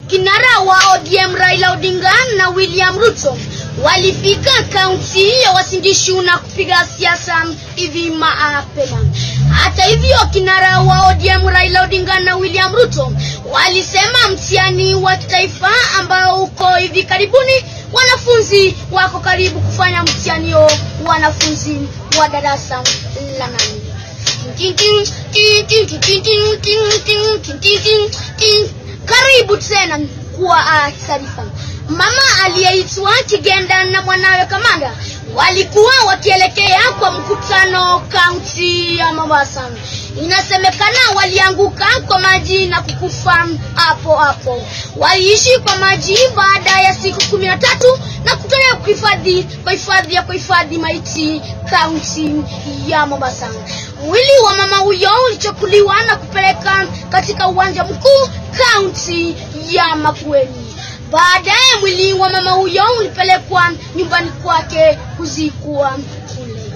kinara wa ODM Raila Odinga na William Ruto walifika kaunti ya Uasin Gishu na kupiga siasa hivi mapema. Hata hivyo, kinara wa ODM Raila Odinga na William Ruto walisema mtihani wa kitaifa ambao uko hivi karibuni, wanafunzi wako karibu kufanya mtihani huo, wanafunzi wa darasa la nane. Karibu tena kwa taarifa. Mama aliyeitwa Kigenda na mwanawe Kamanda walikuwa wakielekea kwa mkutano kaunti ya Mombasa. Inasemekana walianguka kwa maji na kukufa hapo hapo. Waliishi kwa maji baada ya siku kumi na tatu na kutolewa kuhifadhi kwa hifadhi ya kuhifadhi maiti kaunti ya Mombasa. Mwili wa mama huyo ulichukuliwa na kupeleka katika uwanja mkuu kaunti ya Makueni. Baadaye mwili wa mama huyo ulipelekwa nyumbani kwake kuzikwa kule.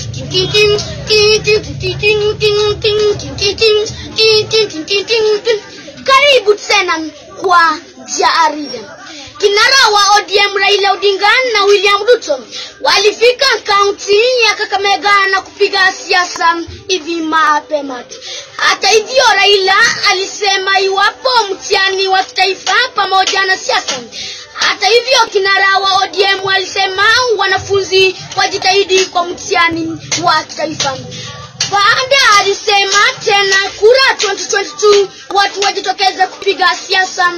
Karibu tena kwa jarida. Kinara wa ODM Raila Odinga na William Ruto walifika kaunti ya Kakamega na kupiga siasa hivi mapema tu. Hata hivyo, Raila alisema iwapo mtihani wa kitaifa pamoja na siasa. Hata hivyo, kinara wa ODM alisema wanafunzi wajitahidi kwa mtihani wa kitaifa. Baada alisema tena kura 2022 watu wajitokeze kupiga siasa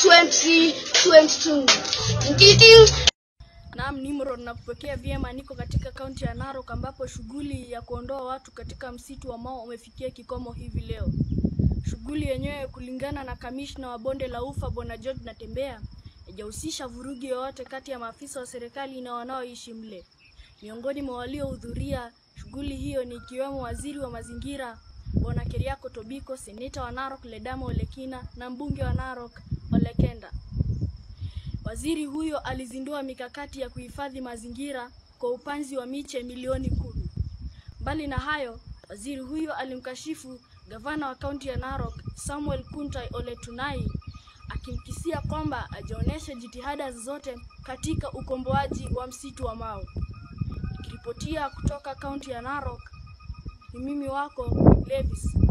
2022. Naam, Nimrod nakupokea vyema. Niko katika kaunti ya Narok ambapo shughuli ya kuondoa watu katika msitu wa Mau umefikia kikomo hivi leo. Shughuli yenyewe kulingana na kamishna wa bonde la Ufa Bwana George Natembea haijahusisha vurugi yoyote kati ya maafisa wa serikali na wanaoishi mle. Miongoni mwa waliohudhuria shughuli hiyo ni ikiwemo waziri wa mazingira Bwana Keriako Tobiko, seneta wa Narok Ledama Olekina na mbunge wa Narok Olekenda. Waziri huyo alizindua mikakati ya kuhifadhi mazingira kwa upanzi wa miche milioni kumi. Mbali na hayo, waziri huyo alimkashifu gavana wa kaunti ya Narok Samuel Kuntai Ole Tunai akimkisia kwamba ajaonyesha jitihada zozote katika ukomboaji wa msitu wa Mau. Nikiripotia kutoka kaunti ya Narok, ni mimi wako Levis